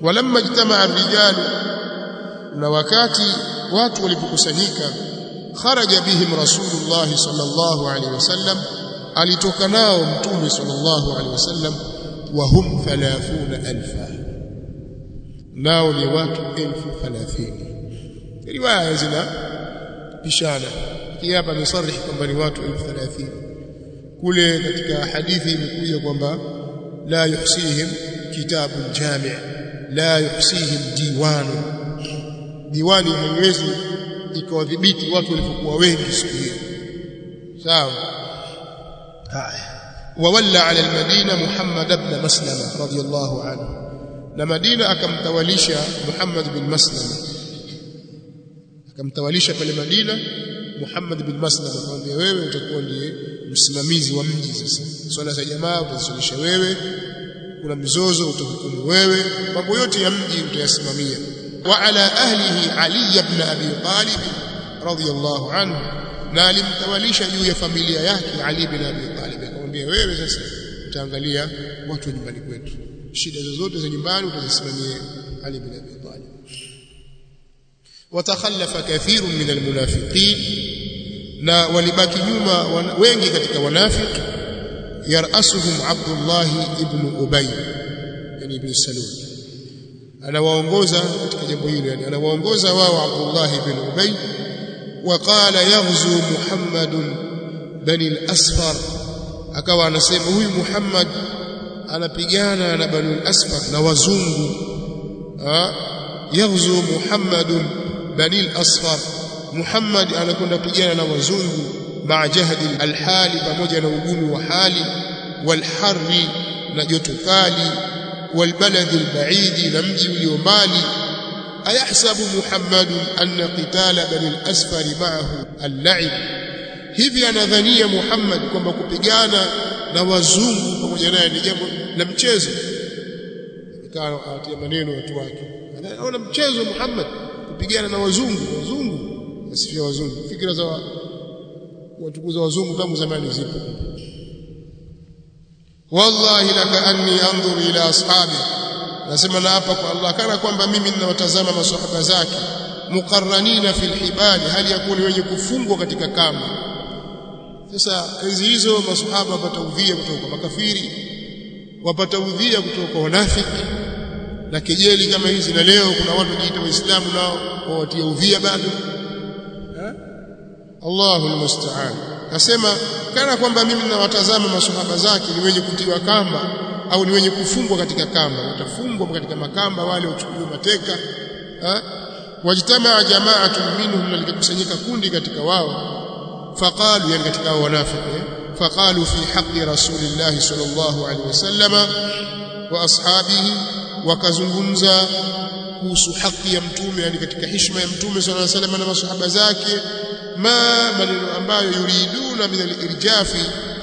walamma ijtamaa ar-rijalu na wakati watu walipokusanyika kharaja bihim rasulullah sallallahu alaihi wasallam alitoka nao mtume sallallahu alaihi wasallam wa hum 30000 nao ni watu 1030 riwaya zina bishana hii hapa amesarihi kwamba ni watu 1030 kule katika hadithi imekuja kwamba la yuhsihim kitabun jami' la yuhsihim diwanu diwani haiwezi ikawadhibiti watu walipokuwa wengi siku hiyo sawa haya wawalla ala almadina muhammad ibn maslama radiyallahu anhu na madina akamtawalisha muhammad bin maslama akamtawalisha pale madina muhammad bin maslama akamwambia wewe utakuwa ndiye msimamizi wa mji sasa swala za jamaa utazisalisha wewe kuna mizozo utahukumu wewe mambo yote ya mji utayasimamia وعلى أهله علي بن أبي طالب رضي الله عنه na alimtawalisha juu ya familia yake Ali bin Abi Talib akamwambia wewe sasa utaangalia watu nyumbani kwetu shida zozote za nyumbani utazisimamia Ali bin Abi Talib watakhallafa kathirun min almunafiqin na walibaki nyuma wengi katika wanafiki yarasuhum Abdullah ibn Ubay yani ibn Salul anawaongoza katika jambo hilo yani anawaongoza wao Abdullah ibn Ubay وقال يغزو محمد بني الأسفر akawa anasema huyu Muhammad anapigana na bani al-asfar na wazungu yaghzu Muhammad bani al-asfar Muhammad anakwenda kupigana na wazungu ma jahdi al-hali pamoja na ugumu wa hali walharri na joto kali walbalad al-ba'idi na mji ulio mbali ayahsabu Muhammad anna qitala bani al-asfar ma'ahu al-la'ib hivi anadhania Muhammad kwamba kupigana na wazungu pamoja naye ni jambo la mchezo ikawa atia maneno watu wake anaona mchezo Muhammad kupigana na wazungu wazungu asifia wazungu fikra za watukuza wazungu tangu zamani zipo wallahi laka anni anzur ila ashabi nasema na hapa kwa Allah kana kwamba mimi ninawatazama maswahaba zake muqarranina fil hibali hali yakuni wenye kufungwa katika kamba sasa enzi hizo maswahaba wapata udhia kutoka kwa makafiri wapata udhia kutoka kwa wanafiki na kejeli kama hizi na leo kuna watu wajiita waislamu nao wawatia udhia bado Allahu almusta'an nasema kana kwamba mimi ninawatazama maswahaba zake ni wenye kutiwa kamba au ni wenye kufungwa katika kamba watafungwa katika makamba wale wachukuliwa mateka wajtamaa jamaatun minhum na likakusanyika kundi katika wao faqalu yani katika wao wanafiki faqalu fi haqqi rasulillah sallallahu alaihi wasallam wa ashabihi wakazungumza kuhusu haki ya mtume yani katika heshima ya mtume sallallahu alaihi wasallam na masahaba zake ma maneno ambayo yuriduna min al-irjafi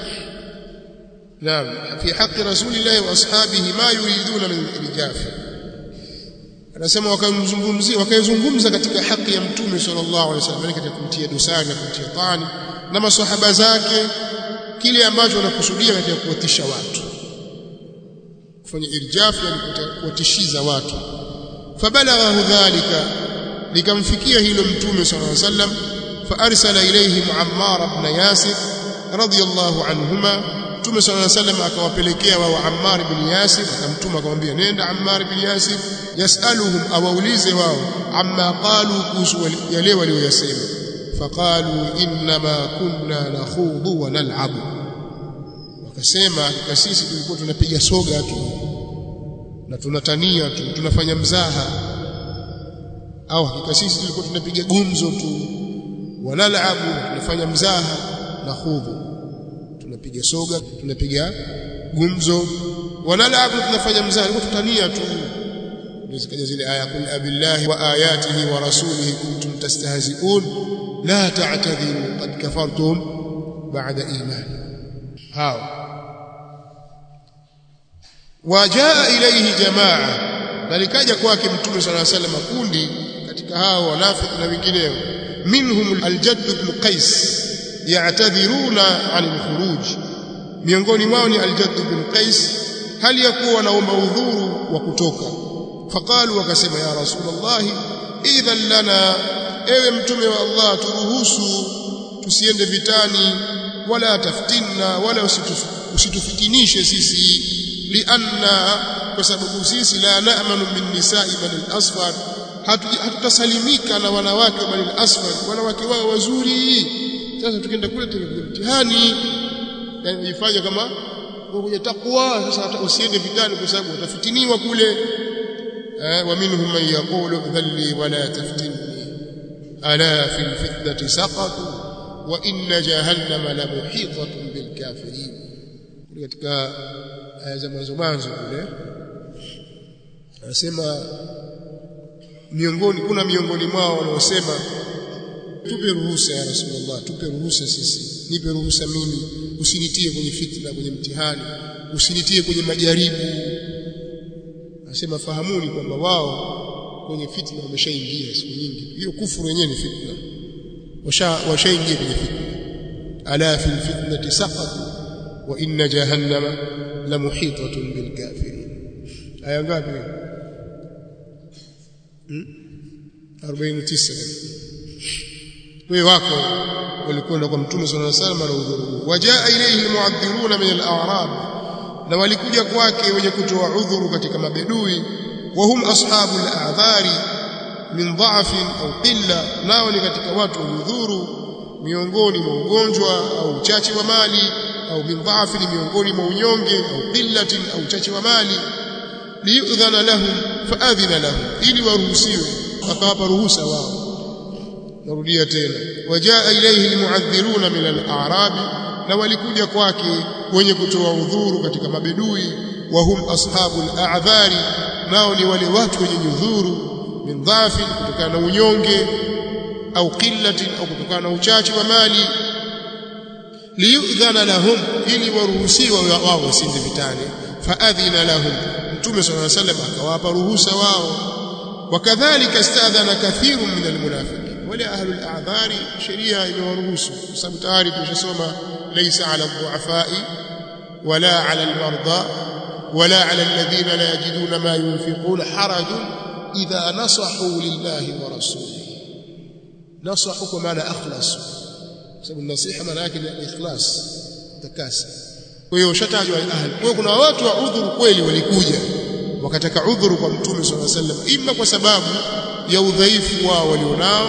نعم في حق رسول الله واصحابه ما يريدون من الارجاف anasema wakamzungumzia wakaizungumza katika haki ya mtume sallallahu alaihi wasallam katika kumtia dosari na kumtia tani na maswahaba zake kile ambacho wanakusudia katika kuwatisha watu kufanya irjaf yani kuwatishiza watu fabalaghahu dhalika likamfikia hilo mtume sallallahu alaihi wasallam fa arsala ilayhi Ammar ibn Yasir radiyallahu anhuma Mtume صلى الله عليه وسلم akawapelekea wao Ammar ibn Yasir akamtuma akamwambia nenda Ammar ibn Yasir yasaluhum awaulize wao amma qalu kuhusu yale walioyasema faqalu inma kunna nakhudu wa nal'abu wakasema hakika sisi tulikuwa tunapiga soga tu na tunatania tu tunafanya mzaha au hakika sisi tulikuwa tunapiga gumzo tu wa nal'abu tunafanya mzaha na khudhu tunapiga soga tunapiga gumzo wanalabu tunafanya mzaha tutania tu nizikaja zile aya kul abillahi wa ayatihi wa rasulihi kuntum tastahzi'un la ta'tadhiru qad kafartum ba'da iman hao wajaa ilayhi jamaa nalikaja kwake mtume sallallahu alayhi wasallam kundi katika hao wanafiki na wengineo minhum aljadd ibn qais ya'tadhiruna 'anil khuruj miongoni mwao ni al-Jadd bin Qais hali ya kuwa wanaomba udhuru wa kutoka faqalu wakasema ya rasulullah idhan lana ewe mtume wa Allah turuhusu tusiende vitani wala taftinna wala usitufitinishe sisi lianna kwa sababu sisi la na'manu min nisa'i bani al-asfar hatutasalimika na wanawake wa bani al-asfar wanawake wao wazuri sasa tukienda kule tunakuja mtihani yani ifanye kama kwenye takwa sasa hata usiende vitani kwa sababu utafitiniwa kule eh wa minhum man yaqulu dhalli wala taftinni ala fil fitnati saqatu wa inna jahannama la muhitatun bil kafirin katika aya za mwanzo mwanzo kule anasema miongoni kuna miongoni mwao wanaosema tupe ruhusa ya rasulullah tupe ruhusa sisi nipe ruhusa mimi usinitie kwenye fitna kwenye mtihani usinitie kwenye majaribu anasema fahamuni kwamba wao kwenye fitna wameshaingia siku nyingi hiyo kufuru yenyewe ni fitna washa washaingia kwenye fitna ala fil fitnati saqatu wa inna jahannama la muhitatun bil kafirin aya ngapi hmm? 49 wewe wako walikwenda kwa mtume sallallahu alaihi wasallam na udhuru wajaa ilayhi almu'adhdhiruna min al-a'rab na walikuja kwake wenye kutoa udhuru katika mabedui wa hum ashabu al-a'dhari min dha'fin au qilla nao ni katika watu wenye udhuru miongoni mwa ugonjwa au uchache wa mali au min dha'fin miongoni mwa unyonge au qillatin au uchache wa mali liyudhana lahum faadhina lahum ili waruhusiwe akawapa ruhusa wao narudia tena wajaa ilayhi almu'adhdhiruna min al-a'rabi na walikuja kwake wenye kutoa udhuru katika mabedui wa hum ashabu al-a'dhari nao ni wale watu wenye udhuru min dhafi kutokana na unyonge au qillatin au kutokana na uchache wa mali liyudhana lahum ili waruhusiwa wao wasinde vitani faadhina lahum mtume sallallahu alayhi wasallam akawapa ruhusa wao wakadhalika istadhana kathirun min almunafiqin wala ahlu al-a'dhari sheria imewaruhusu kwa sababu tayari tumeshasoma laysa ala dhu'afai wala ala al-marda wala ala alladhina la yajiduna ma yunfiquna harajun idha nasahu lillahi wa rasulihi nasahu kwa maana akhlasu sababu nasiha maana yake ni ikhlas takasi kwa hiyo ushatajwa ahli kwa hiyo kuna watu wa udhuru kweli walikuja wakataka udhuru kwa mtume sallallahu alaihi wasallam imma kwa sababu ya udhaifu wao walionao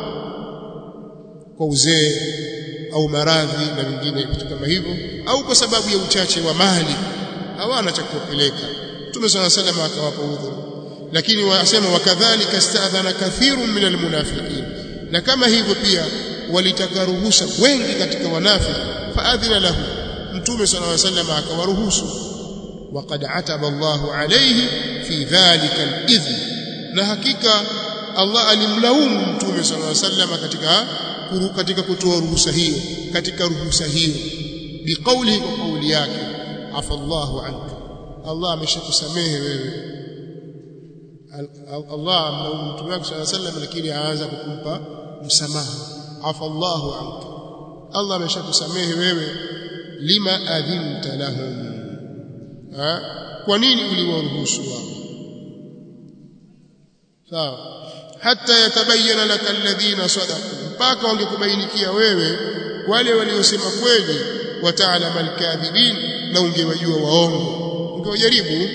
kwa uzee au maradhi na vingine vitu kama hivyo au kwa sababu ya uchache wa mali hawana cha kupeleka mtume sallallahu alaihi wasallam akawapa udhuru lakini wasema wakadhalika stadhana kathirun min almunafiqin na kama hivyo pia walitaka ruhusa wengi katika wanafiki faadhina lahu mtume sallallahu alaihi wasallam akawaruhusu وقد عتب الله عليه في ذلك الإذن na hakika Allah alimlaumu mtume sallallahu alaihi wasallam katika katika kutoa ruhusa hiyo katika ruhusa hiyo biqauli kwa kauli yake afallahu anka Allah ameshakusamehe wewe Allah amlaumu mtume wake sallallahu alaihi wasallam lakini aanza kukumpa msamaha afallahu anka Allah ameshakusamehe wewe lima adhinta lahum ha? kwa nini uliwaruhusu wao sawa hata yatabayana laka alladhina sadaqu mpaka wangekubainikia wewe wale waliosema kweli wataalama alkadhibin na ungewajua waongo ungewajaribu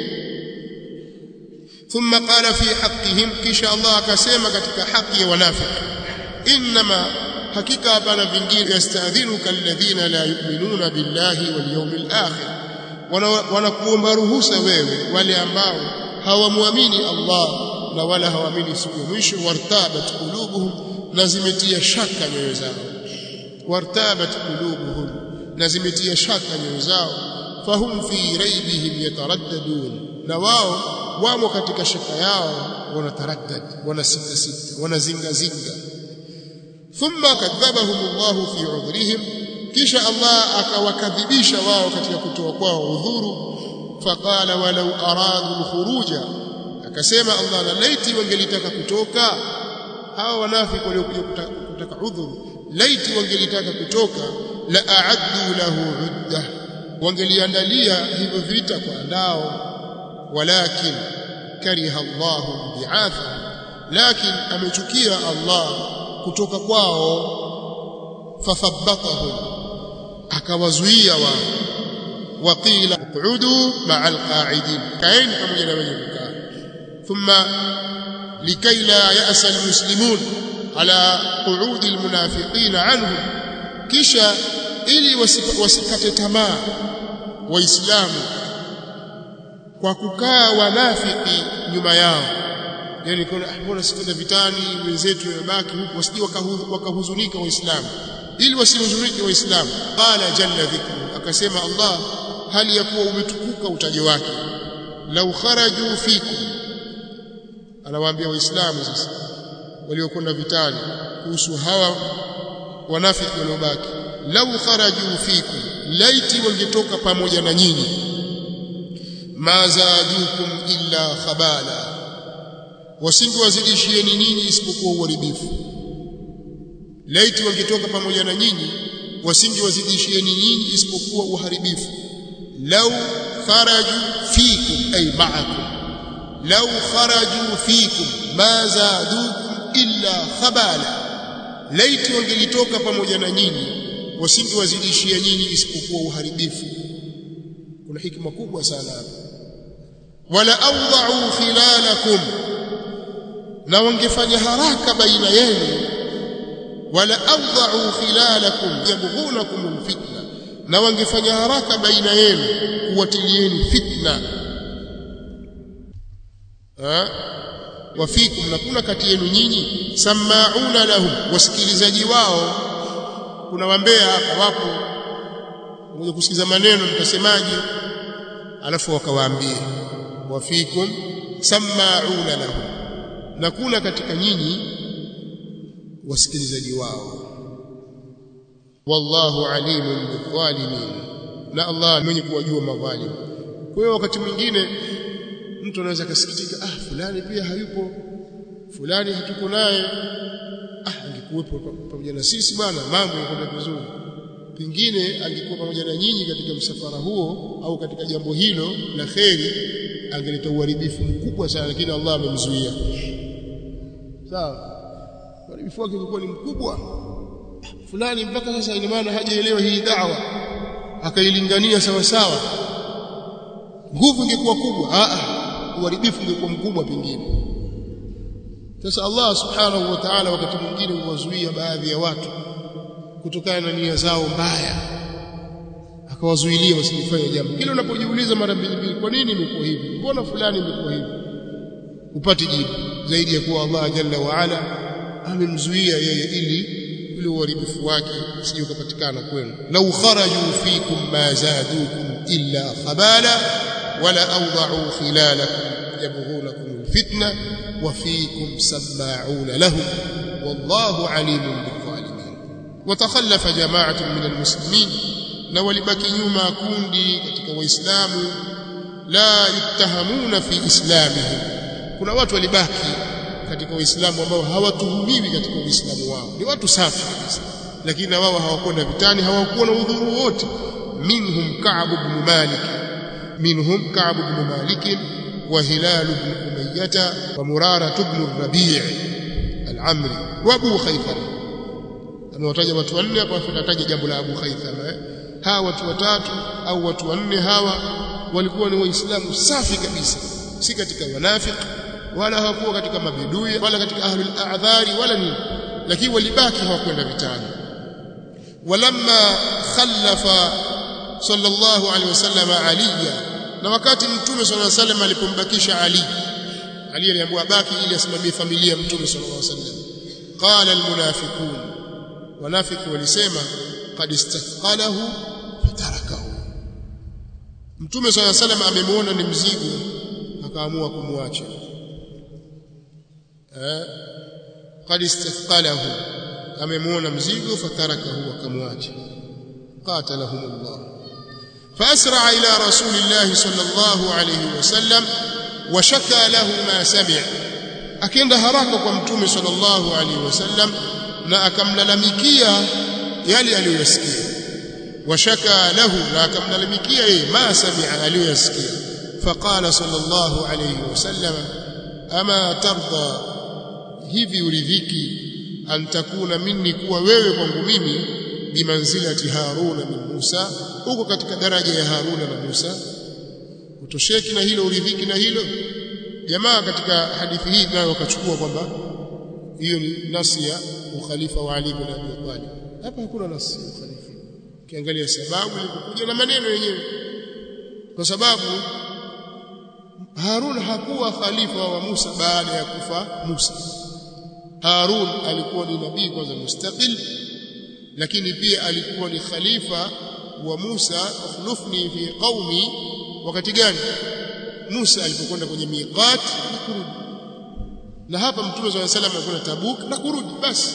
thumma qala fi haqqihim kisha Allah akasema katika haki ya wanafiki inma hakika hapana vingine yastadhinuka alladhina la yu'minuna billahi wal yawmil akhir wanakuomba ruhusa wewe wale ambao hawamwamini Allah na wala hawaamini siku ya mwisho wartabat qulubuhum na zimetia shaka nyoyo zao wartabat qulubuhum na zimetia shaka nyoyo zao fahum fi raibihim yataraddadun na wao wamo katika shaka yao wanataraddad wanasita sita wanazinga zinga thumma kadhabahum Allah fi udhrihim kisha Allah akawakadhibisha wao katika kutoa kwao udhuru faqala walau aradu alkhuruja akasema Allah la laiti wangelitaka kutoka hawa wanafiki waliokuja kutaka udhuru laiti wangelitaka kutoka la a'addu lahu udda wangeliandalia hivyo vita kwa ndao walakin kariha Allahu bi'atha lakin amechukia Allah kutoka kwao fathabbatahum akawazuia wao waqila uqudu ma'a alqa'idin kaeni pamoja na wenye kukaa thumma likay la ya'sa almuslimun ala qu'udi almunafiqin anhum kisha ili wasikate tamaa waislamu kwa kukaa wanafiki nyuma yao yani kuna mbona sikwenda vitani wenzetu wamebaki huku wasije wakahuzunika waislamu ili wasihuzunike waislamu qala jalla dhikru akasema Allah hali ya kuwa umetukuka utajo wake lau kharaju fikum anawaambia waislamu sasa waliokwenda vitani kuhusu hawa wanafiki waliobaki lau kharaju fikum laiti wangetoka pamoja na nyinyi ma zadukum illa khabala wasingewazidishieni nyinyi isipokuwa uharibifu laiti wangetoka pamoja na nyinyi wasingewazidishieni nyinyi isipokuwa uharibifu lau kharaju fikum ay ma'akum lau kharaju fikum ma zadukum illa khabala laiti wangelitoka pamoja na nyinyi wasingewazidishia nyinyi isipokuwa uharibifu kuna hikma kubwa sana hapa wala awda'u khilalakum na wangefanya haraka baina yenu wala awda'u khilalakum yabghunakum alfitna na wangefanya haraka baina yenu kuwatilieni fitna ha wafikum na kuna kati yenu nyinyi samauna lahum wasikilizaji wao kuna wambea hapa wapo mmoja kusikiza maneno mtasemaje alafu wakawaambia wafikum samauna lahum na kuna katika nyinyi wasikilizaji wao wallahu alimun bidhalimin na Allah mwenye kuwajua madhalim kwa hiyo wakati mwingine mtu anaweza kasikitika ah fulani pia hayupo fulani hatuko naye ah angekuwepo pamoja na sisi bwana mambo yanakwenda vizuri pengine angekuwa pamoja na nyinyi katika msafara huo au katika jambo hilo la kheri angeleta uharibifu mkubwa sana lakini Allah amemzuia sawa uharibifu wake ulikuwa ni mkubwa fulani mpaka sasa ina maana hajaelewa hii da'wa akailingania sawa sawa nguvu ingekuwa kubwa a a uharibifu ungekuwa mkubwa pengine sasa Allah subhanahu wa ta'ala wakati mwingine huwazuia baadhi ya watu kutokana na nia zao mbaya akawazuilia wasifanye jambo kile unapojiuliza mara mbili mbili kwa nini imekuwa hivi mbona fulani imekuwa hivi upate jibu zaidi ya kuwa Allah jalla wa ala amemzuia yeye ili ule uharibifu wake usije ukapatikana kwenu lau kharaju fikum ma zadukum illa khabala wala awda'u khilalakum yabghunakum alfitna wa fikum sama'una lahum wallahu alimun bilzalimin watakhallafa jama'atun min almuslimin na walibaki nyuma kundi katika waislamu la yuttahamuna fi islamihim kuna watu walibaki katika waislamu ambao hawatuhumiwi katika uislamu wao ni watu safi kabisa lakini na wao hawakwenda vitani hawakuwa na udhuru wote minhum ka'b ibn malik minhum ka'b ibn malik wa hilal ibn umayyah wa murara ibn rabi' al-amri wa abu khaytham amewataja watu wanne hapa tunataja jambo la abu khaytham eh? hawa watu watatu au watu wanne hawa walikuwa ni waislamu safi kabisa si katika wanafiki wala hawakuwa katika mabedui wala katika ahlul a'dhari wala nini lakini walibaki hawakwenda vitani walamma khallafa sallallahu alaihi wasallam aliya na wakati mtume sallallahu alaihi wasallam alipombakisha ali ali aliambiwa baki ili asimamie familia mtume sallallahu alaihi wasallam qala almunafiqun wanafiki walisema qad istathqalahu fatarakahu mtume sallallahu alaihi wasallam amemuona ni mzigo akaamua kumwacha qad istathqalahu amemuona mzigo fatarakahu akamwacha qatalahum Allah فأسرع إلى رسول الله صلى الله عليه وسلم وشكى له ما سمع akaenda haraka kwa mtume sallallahu alaihi wasallam na akamlalamikia yale aliyoyasikia washaka lahu na akamlalamikia yeye ma sami'a aliyoyasikia faqala sallallahu alayhi wasallam ama tarda hivi uridhiki an takuna minni kuwa wewe kwangu mimi bimanzilati haruna min Musa uko katika daraja ya Haruna na Musa utosheki na hilo uridhiki na hilo jamaa katika hadithi hii nayo wakachukua kwamba hiyo ni nasi ya ukhalifa wa Ali bin Abi Talib hapa hakuna nasi ya ukhalifa ukiangalia sababu ilikuja na maneno yenyewe kwa sababu Harun hakuwa khalifa wa Musa baada ya kufa Musa Harun alikuwa ni nabii kwanza mustaqil lakini pia alikuwa ni khalifa wa Musa akhlufni fi qaumi wakati gani Musa alipokwenda kwenye miqat na kurudi na hapa mtume swalla salam alikwenda Tabuk na kurudi basi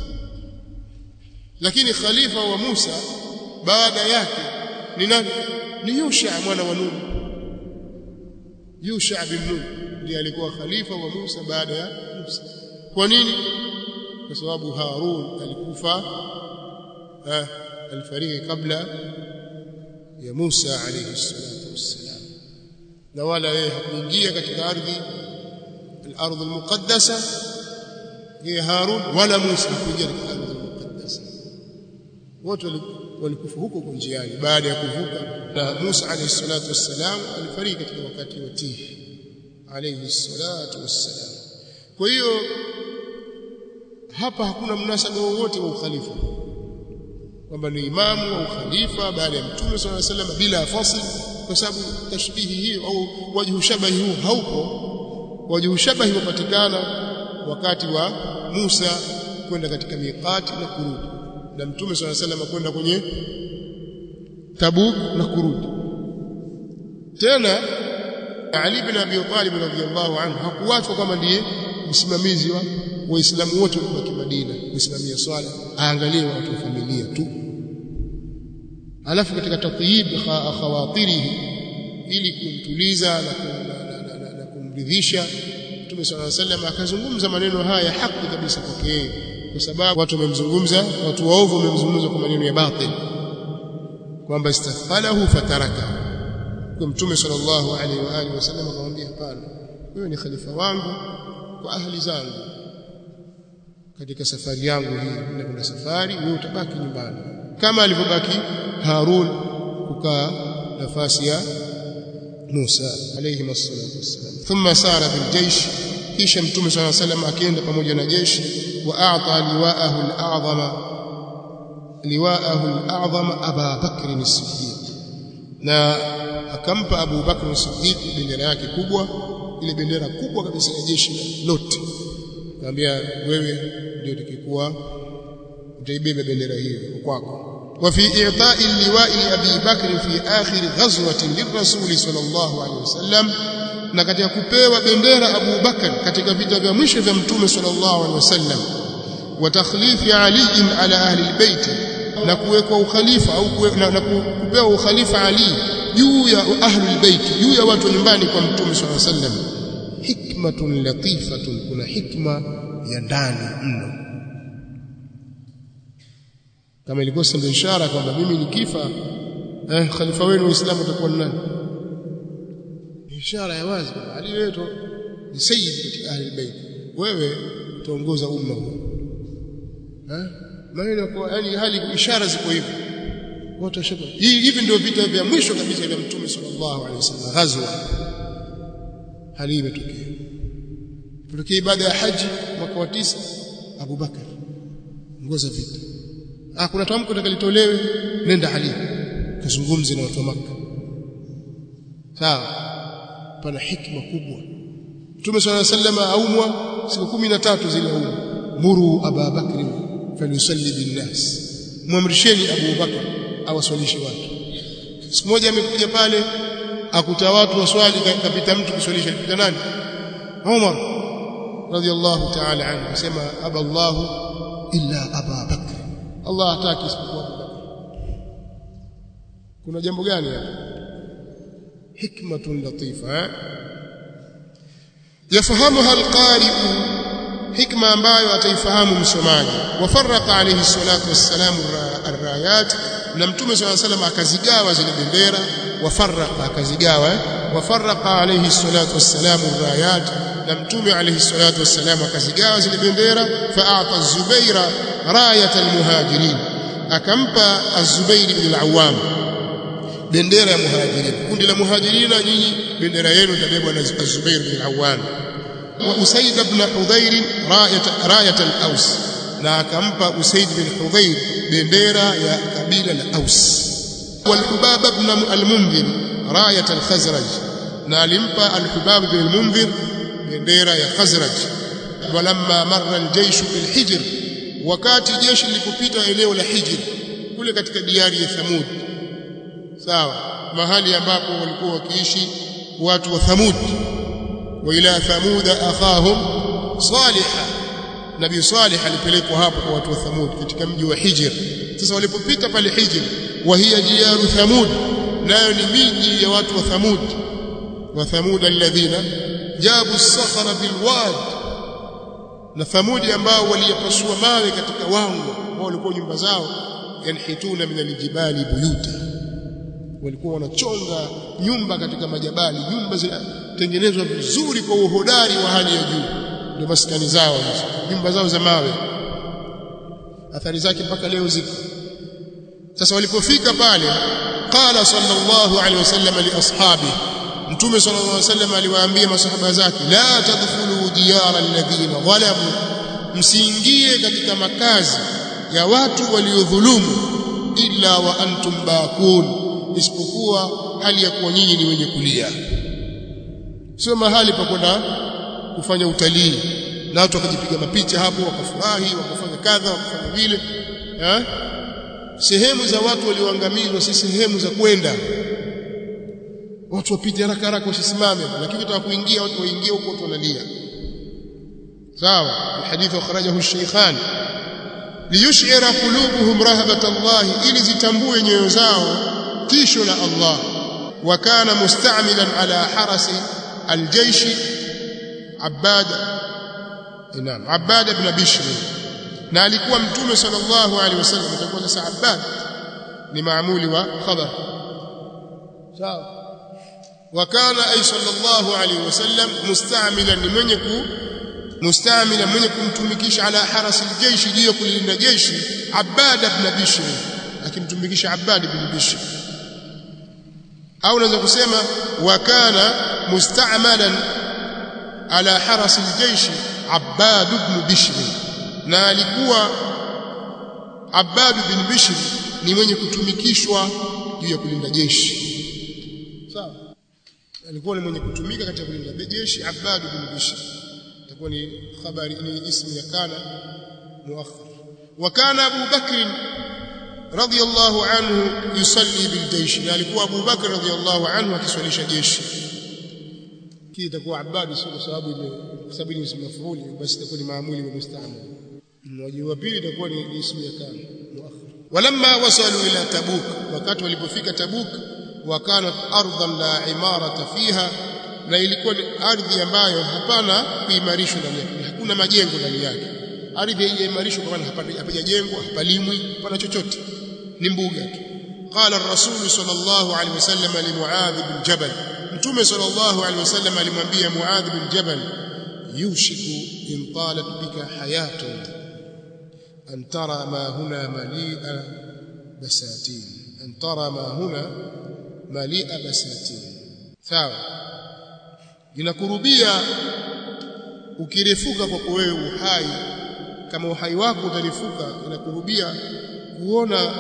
lakini khalifa wa Musa baada yake ni nani ni Yusha mwana wa Nun Yusha bin Nun ndiye alikuwa khalifa wa Musa baada ya Musa kwa nini kwa sababu Harun alikufa eh, alifariki kabla ya Musa alayhi salatu wassalam na wala yeye hakuingia katika ardhi al-ardh al-muqaddasa yeye Harun wala Musa hakuingia katika ardhi al-muqaddasa wote walikufa huko kwa njiani baada ya kuvuka na Musa alayhi salatu wassalam alifariki katika wakati wa Tihi alayhi salatu wassalam kwa hiyo hapa hakuna mnasaba wowote wa ukhalifa kwamba ni imamu au khalifa baada ya mtume swalla sallam bila fasl kwa sababu tashbihi hiyo au wajhu shabahi huu haupo wajhu shabahi hupatikana wakati wa Musa kwenda katika miqati na kurudi na mtume swalla sallam kwenda kwenye Tabuk na kurudi tena Ali bin Abi Talib radhiyallahu anhu hakuachwa kama ndiye msimamizi wa waislamu wote wa Madina kusimamia swala aangalie watu wa familia tu alafu katika tatyib khawatirihi ili kumtuliza na, na, na, na, na kumridhisha Mtume صلى الله عليه وسلم akazungumza maneno haya haki kabisa kwake yeye kwa sababu watu wamemzungumza watu waovu wamemzungumza kwa maneno ya batil kwamba istafalahu fataraka kwa Mtume sallallahu alaihi wa alihi wasallam akamwambia hapana wewe ni khalifa wangu kwa ahli zangu katika safari yangu hii ninakwenda safari wewe utabaki nyumbani kama alivyobaki Harun kukaa nafasi ya Musa alayhi wassalatu wassalam thumma sara bil jaysh kisha mtume صلى الله عليه وسلم akienda pamoja na jeshi wa a'ta liwa'ahu al-a'zama liwa'ahu al-a'zama Aba Bakr as-Siddiq na akampa Abu Bakr as-Siddiq bendera yake kubwa ile bendera kubwa kabisa ya jeshi lote akamwambia wewe ndio utakikuwa utaibeba bendera hiyo kwako وفي إعطاء اللواء لأبي بكر في آخر غزوة للرسول صلى الله عليه وسلم na katika kupewa bendera Abu Bakar katika vita vya mwisho vya Mtume sallallahu alaihi wasallam wa takhlifi Ali ala ahli albayt na kuwekwa ukhalifa au na kupewa ukhalifa Ali juu ya ahli albayt juu ya watu nyumbani kwa Mtume sallallahu alaihi wasallam hikmatun latifatun kuna hikma ya ndani mno kama ilikuwa sema ishara kwamba mimi nikifa eh khalifa wenu waislamu utakuwa ni nani ishara ya wazi kwamba Ali wetu ni sayyid katika ahli albayt wewe utaongoza umma huu eh maneno kwa yani hali ishara ziko hivi watu washaka hivi ndio vita vya mwisho kabisa vya mtume sallallahu alaihi wasallam ghazwa hali imetokea Tulekea ibada ya haji mwaka wa tisa Abu Bakar ngoza vita ah kuna tamko litakalitolewe nenda Ali kazungumze na watu wa Makka sawa pana hikma kubwa Mtume swalla sallam aumwa siku 13 zile aumwa muru Abu Bakr falyusalli bin nas muamrisheni Abu Bakr awaswalishe watu siku moja amekuja pale akuta watu waswali kapita mtu kuswalisha kapita nani Umar radiyallahu ta'ala anhu akasema aba Allah illa Aba Bakr Allah hataki isipokuwa Abu Bakr kuna jambo gani hapa hikmatun latifa yafahamuha alqari'u hikma ambayo ataifahamu msomaji wafarraqa alayhi salatu wassalamu arrayat na mtume swalla salam akazigawa zile bendera wafarraqa akazigawa wafarraqa alayhi salatu wassalamu rayat na mtume alayhi salatu wassalam akazigawa zile bendera fa'ata az-zubaira rayat al-muhajirin akampa az-zubair ibn al-awwam bendera ya muhajirin kundi la muhajirina nyinyi bendera yenu itabebwa na az-zubair ibn al-awwam wa usaid ibn hudhair rayat rayat al-aws na akampa usaid bin hudhair bendera ya kabila la aus والحباب بن المنذر رايه الخزرج na alimpa al-Hubab bin al-Munzir bendera ya Khazraj walamma marra al-jaysh bil Hijr wakati jeshi lilipopita eneo la Hijr kule katika diari ya Thamud sawa mahali ambapo walikuwa wakiishi watu wa Thamud wa ila Thamud akhahum Salih Nabii Salih alipelekwa hapo kwa watu wa Thamud katika mji wa Hijr sasa walipopita pale Hijr wa hiya diyaru Thamud nayo ni miji ya watu wa Thamud wa Thamud alladhina jabu as-sakhra bil wad na Thamudi ambao waliyapasua mawe katika wango ambao walikuwa nyumba zao yanhituna min aljibali buyuta walikuwa wanachonga nyumba katika majabali nyumba zinatengenezwa vizuri kwa uhodari wa hali ya juu ndio maskani zao hizo nyumba zao za mawe athari zake mpaka leo ziko sasa walipofika pale qala sallallahu alaihi wasallam li ashabi mtume sallallahu alaihi wasallam aliwaambia masahaba zake la tadkhulu diyara alladhina zalamu msiingie katika makazi ya watu waliodhulumu illa wa antum baqun isipokuwa hali ya kuwa nyinyi ni wenye kulia sio mahali pa kwenda kufanya utalii na watu wakajipiga mapicha hapo wakafurahi wakafanya kadha wakafanya vile eh sehemu za watu walioangamizwa si sehemu za kwenda watu wapite haraka haraka wasisimame lakini utaka kuingia watu waingie huko watu wanalia sawa alhadith akhrajahu ash-shaykhan liyush'ira qulubuhum rahabata Allah ili zitambue nyoyo zao tisho la Allah wa kana musta'milan ala harasi aljaysh Abbad Naam Abbad ibn Bishr na alikuwa mtume sallallahu alaihi wasallam atakuwa sasa Abbad ni maamuli wa khabar sawa وكان أي صلى الله عليه وسلم مستعملا لمن يكون مستعملا من يكون على حرس الجيش ليكون لنا جيش عباد بن بشر لكن تمكيش عباد بن بشر أو نزل كسيما وكان مستعملا على حرس الجيش عباد بن بشر na alikuwa Abbad bin Bishr ni mwenye kutumikishwa juu ya kulinda jeshi sawa alikuwa ni mwenye kutumika katika kulinda jeshi Abbad bin Bishr itakuwa ni habari ni ismu ya kana muakhar wa kana Abu Bakr radiyallahu anhu yusalli bil jaysh na alikuwa Abu Bakr radiyallahu anhu akiswalisha jeshi kii itakuwa Abbad sio kwa sababu ile kwa sababu ni ismu mafuli basi itakuwa ni maamuli wa musta'mal mmoja wa pili itakuwa ni ismu ya kana muakhar walamma wasalu ila tabuk wakati walipofika tabuk wakanat ardhan la imarata fiha na ilikuwa ni ardhi ambayo hapana kuimarishwa ndani yake hakuna majengo ndani yake ardhi haijaimarishwa kwa maana hapajajengwa hapalimwi hapana chochote ni mbuga tu قال الرسول صلى الله عليه وسلم لمعاذ بن جبل متوم صلى الله عليه وسلم alimwambia Muadh bin Jabal yushiku in talat bika hayatun an tara ma huna mali'a basatin an tara ma huna mali'a basatin sawa inakurubia ukirefuka kwa wewe uhai kama uhai wako utarifuka inakurubia kuona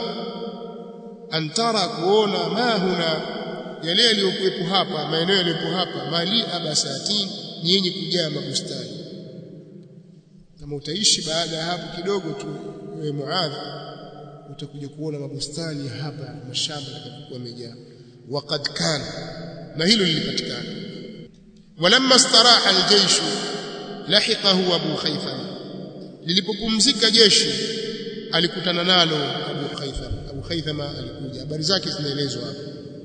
antara kuona ma huna yale yaliyokuwepo hapa maeneo yaliyopo hapa mali'a basatin ni yenye kujaa mabustani kama utaishi baada ya hapo kidogo tu wewe Muadh utakuja kuona mabustani hapa mashamba yatakayokuwa yamejaa waqad kana na hilo lilipatikana walamma staraha aljaysh lahiqahu abu khaytham lilipopumzika jeshi alikutana nalo abu khaytham abu khaytham alikuja habari zake zinaelezwa hapa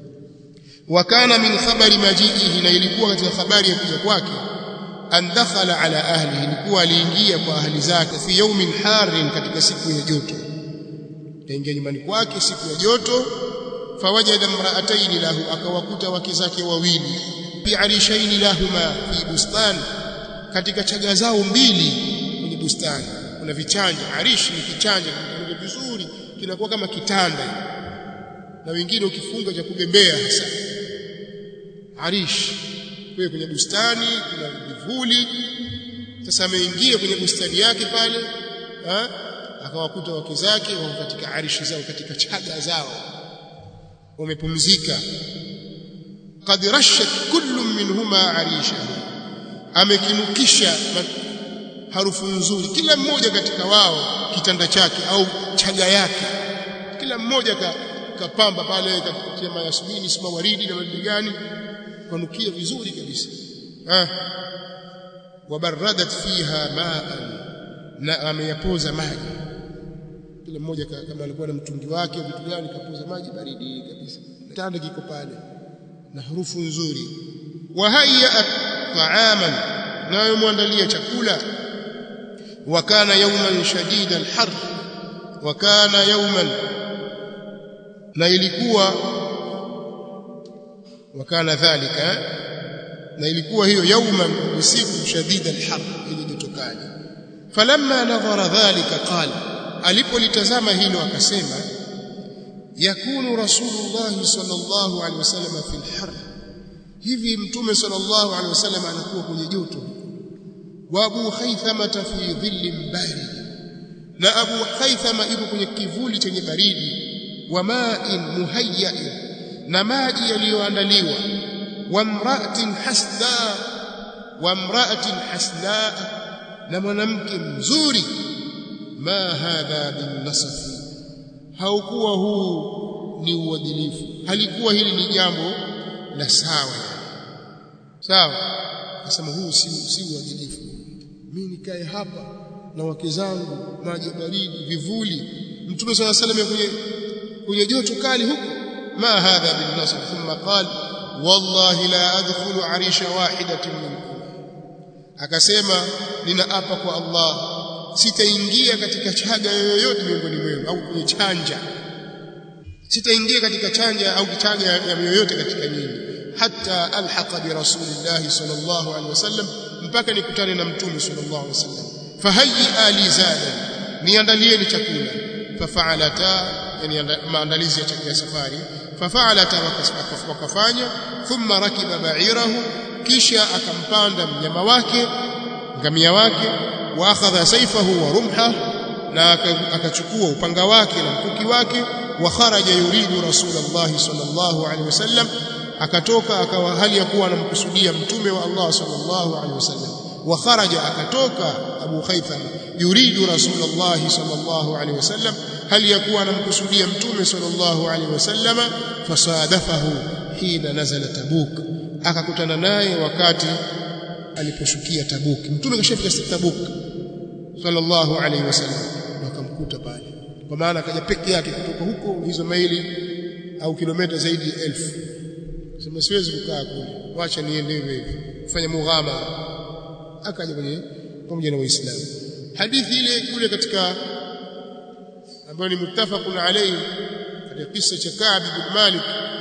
wakana min khabari majiihi na ilikuwa katika habari ya kuja kwake an dakhala ala ahlihi ilikuwa aliingia kwa ahli zake fi yawmin harin katika siku ya joto kaingia nyumbani kwake siku ya joto fawajada mraataini lahu akawakuta wake zake wawili fi arishaini lahuma fi bustan katika chaga zao mbili kwenye bustani kuna vichanja arishi ni kichanja kinakuwa vizuri kinakuwa kama kitanda na wengine ukifunga cha kubembea hasa arish kwa kwenye bustani kuna vivuli sasa ameingia kwenye bustani yake pale ha? akawakuta wake zake wako katika arishi zao katika chaga zao wamepumzika qad rashat kullu minhuma arishahu amekinukisha harufu nzuri kila mmoja katika wao kitanda chake au chaga yake kila mmoja ka, kapamba pale katika mayasmini sima waridi na waridi gani kanukia vizuri kabisa ah wabaradat fiha ma'an na ameyapoza maji kila mmoja kama alikuwa na mtungi wake vitu gani kapoza maji baridi kabisa kitanda kiko pale na harufu nzuri wa hayya ta'aman nayo muandalia chakula wa kana yawman shadida al-har wa kana yawman na ilikuwa wa kana dhalika na ilikuwa hiyo yawman usiku shadida al-har ili jotokani falamma nadhara dhalika qala alipolitazama hilo akasema yakunu rasulullah sallallahu alaihi wasallam fil har hivi mtume sallallahu alaihi wasallam anakuwa kwenye joto wa abu khaythama fi dhillin barid na abu khaythama yuko kwenye kivuli chenye baridi wa ma'in muhayya'in na maji yaliyoandaliwa wa mra'atin hasda wa mra'atin hasda na mwanamke mzuri ma hadha bin nasafi haukuwa huu ni uadilifu halikuwa hili ni jambo la sawa sawa akasema huu si si uadilifu mimi nikae hapa na wake zangu maji baridi vivuli mtume swalla salam kwenye kwenye joto kali huko ma hadha bin nasr thumma qala wallahi la adkhulu arisha wahidatin minkum akasema ninaapa kwa Allah sitaingia katika chaga yoyote miongoni mwenu au kwenye chanja sitaingia katika chanja au kichaga ya yoyote katika nyinyi hatta alhaqa bi rasulillah sallallahu alaihi wasallam mpaka nikutane na mtume sallallahu alaihi wasallam fahayyi ali zada niandalieni chakula fafa'alata yani maandalizi ya chakula safari fafa'alata wakafanya thumma rakiba ba'irahu kisha akampanda mnyama wake ngamia wake wa akhadha sayfahu wa rumha na akachukua upanga wake na mkuki wake wa kharaja yuridu rasulullah sallallahu alaihi wasallam akatoka akawa hali ya kuwa anamkusudia mtume wa Allah sallallahu alaihi wasallam wa kharaja akatoka Abu Khaytham yuridu rasulullah sallallahu alaihi wasallam hali ya kuwa anamkusudia mtume sallallahu alaihi wasallam fasadafahu hina nazala tabuk akakutana naye wakati aliposhukia tabuk mtume kashafika tabuk sallallahu alaihi wasallam wakamkuta pale kwa maana akaja peke yake kutoka huko hizo maili au kilomita zaidi ya elfu sema siwezi kukaa kule wacha niende hivi kufanya mughama akaja kwenye pamoja na waislamu hadithi ile kule katika ambayo ni muttafaqun alayhi katika kisa cha Ka'b bin Malik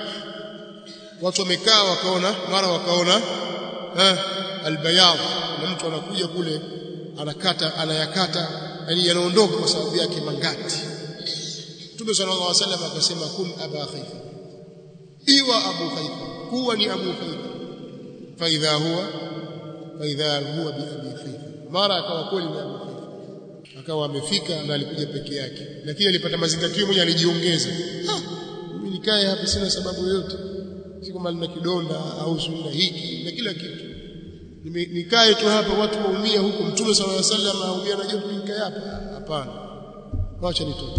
watu wamekaa wakaona mara wakaona eh albayad na mtu anakuja kule anakata anayakata yani yanaondoka kwa sababu yake mangati Mtume sallallahu alaihi wasallam akasema kun aba khayfa iwa abu khayfa kuwa ni abu khayfa fa idha huwa fa idha huwa bi abi khayfa mara akawa kweli ni abu khayfa akawa amefika na alikuja peke yake lakini alipata mazingatio moja alijiongeza mimi nikae hapa sina sababu yoyote si kama nina kidonda au sina hiki na kila kitu nikae tu hapa watu waumia huko mtume sallallahu alaihi wasallam aumia na joto nikae hapa hapana wacha nitoke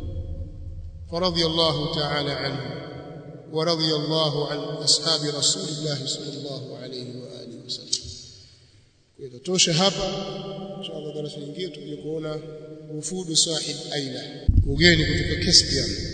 فرضي الله تعالى عنه ورضي الله عن أصحاب رسول الله صلى الله عليه وآله وسلم إذا توشى hapa inshallah darasa lingine tutakuja kuona ufudu sahib aila ugeni kutoka Caspian